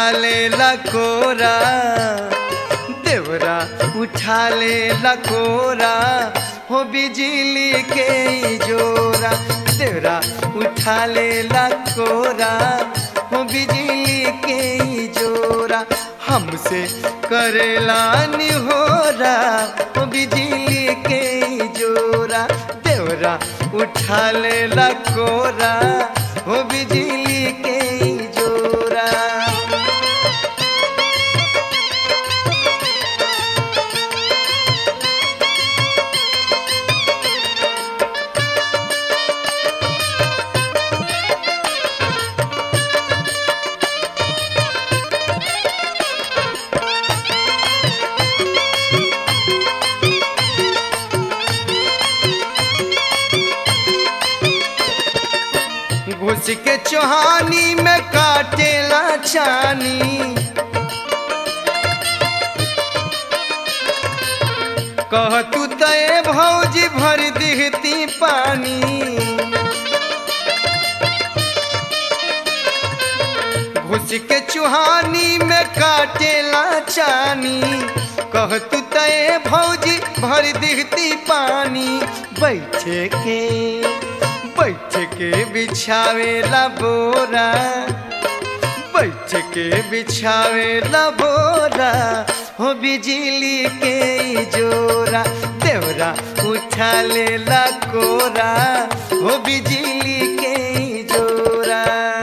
ले लकोरा देवरा उठा ले लकोरा हो बिजली के ई जोरा देवरा उठा ले लकोरा हो बिजली के ई जोरा हमसे करेला निहोरा हो बिजली के ई जोरा देवरा उठा ले लकोरा हो बिजली के ई जोरा घुस के चोहानी में काटेला छानी कह तू तय भौजी भर दिहती पानी घुस के चुहानी में काटेला चानी कह तू तय भौजी भर दिहती पानी बैठे के बैठ के बिछावेला बोरा बैठ के बिछावेला बोरा हो बिजली के ई जोरा देवरा उठा लेला कोरा हो बिजली के ई जोरा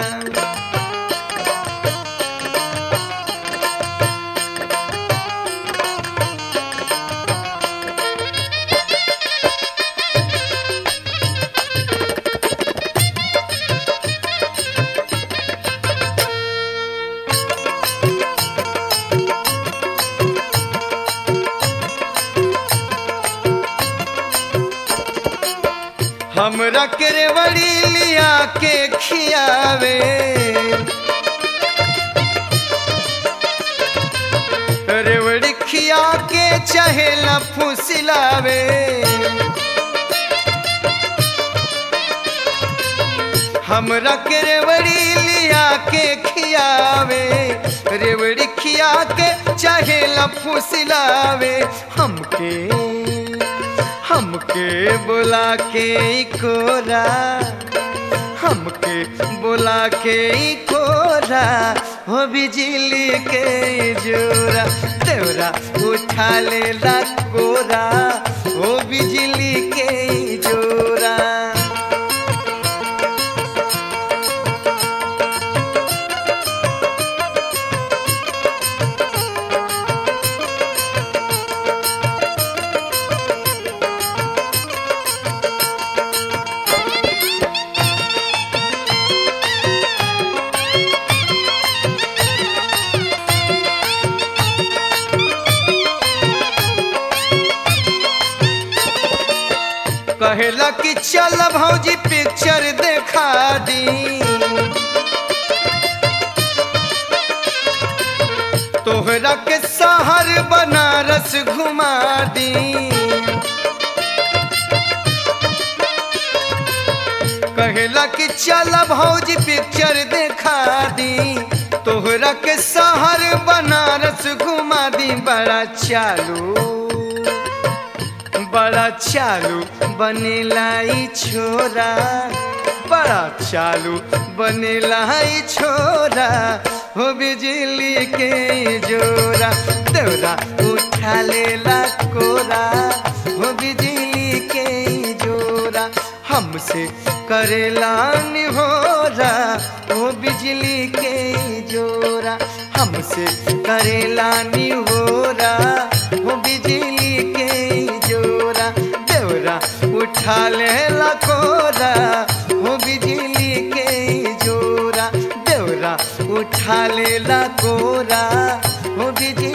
हमरा केरवड़ी लिया के खियावे रेवड़ी खिया के चहेला फुसिलावे हमरा के रेवड़ी लिया के खियावे रेवड़ी खिया के चहेला फुसिलावे हमके हमके बुला के ई कोरा हमके बुला के ई कोरा हो बिजली के ई जोरा देवरा उठा लेला कोरा हो बिजली के ई जोरा कहेला कि चल भौजी पिक्चर देखा दी तोहरा के शहर बनारस घुमा दी कहेला कि चल भौजी पिक्चर देखा दी तोहरा के शहर बनारस घुमा दी बड़ा चालू बड़ा चालू बनेला ई छोरा बड़ा चालू बनेला ई छोरा हो बिजली के ई जोरा देवरा उठा लेला कोरा हो बिजली के ई जोरा हमसे करेला निहोरा हो बिजली के ई जोरा हमसे करेला निहोरा हो बिजली के ई जोरा देवरा उठा लेला कोरा हो बिजली के ई जोरा देवरा उठा लेला कोरा हो बिजली